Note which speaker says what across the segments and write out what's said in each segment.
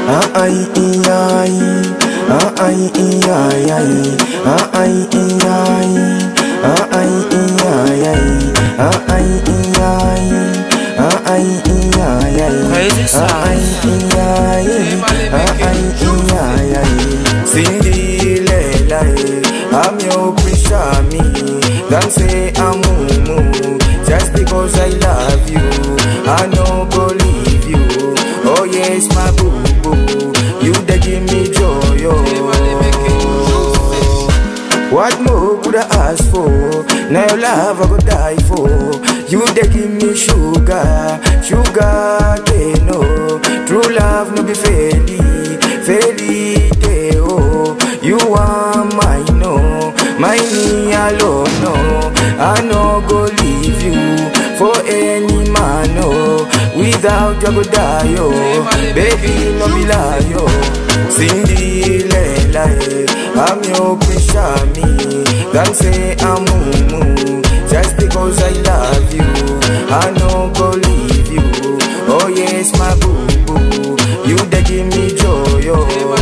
Speaker 1: ah ay ay ah ay ay ah ay ay ah ay ay ah ay ay ah ay ay
Speaker 2: Crazy sound.
Speaker 1: Cinderella, I'm your Prishami. Don't say I'm mumu just because I love you. I no go leave you. Oh yes, my boo boo, you dey give me joy. Oh. What more could I ask for? Now your love I go die for. You dey give me sugar, sugar they know. True love no be fairy, fairy tale. Oh, you are mine, no, mine alone, no. I no go leave you for any man, no. Without you I go die, oh, baby no be lie, oh. Cinderella, eh, I'm your Prishami. Don't say I'm mumu just because I love you. I no go leave you. Oh yes, my boo boo, you dey give me joy. Oh.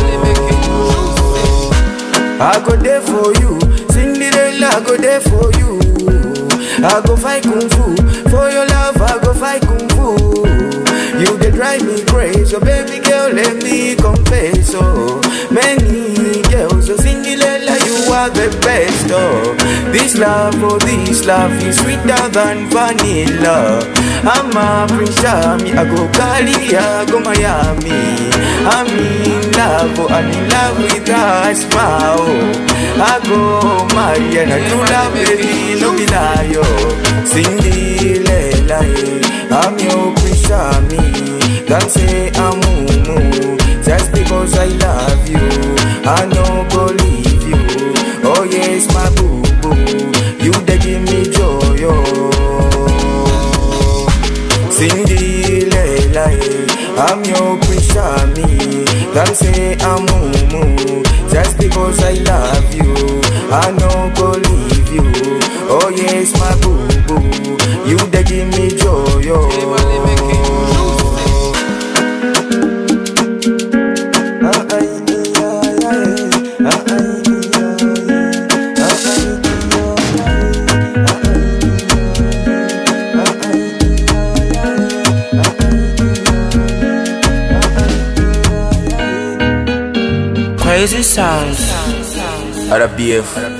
Speaker 1: I go there for you, Cinderella, I go there for you. I go fight kung fu for your love. I go fight kung fu. You dey drive me crazy, so baby girl, let me confess. Oh, many girls, so Cinderella, you are the best. Oh, this love, oh this love is sweeter than vanilla. I'm a prince, Charming, I go Cali, I go Miami. I'm in love, oh, I'm in love with her smile. Oh, I go marry and I do love, baby, no be lie. Oh, Cinderella, eh, I'm your prince, Charming. Don't say I'm mumu just because I love you. I no go leave you. Oh yes, my boo boo, you dey give me joy. Oh. Cinderella, eh, I'm your Prishami. Don't say I'm mumu just because I love you. I no go leave you. Oh yes, my boo boo, you dey give me joy. Oh. Ah, ay, ay, ay, ah, ay, ay, ah, ay,
Speaker 2: Crazy sounds.
Speaker 1: RBF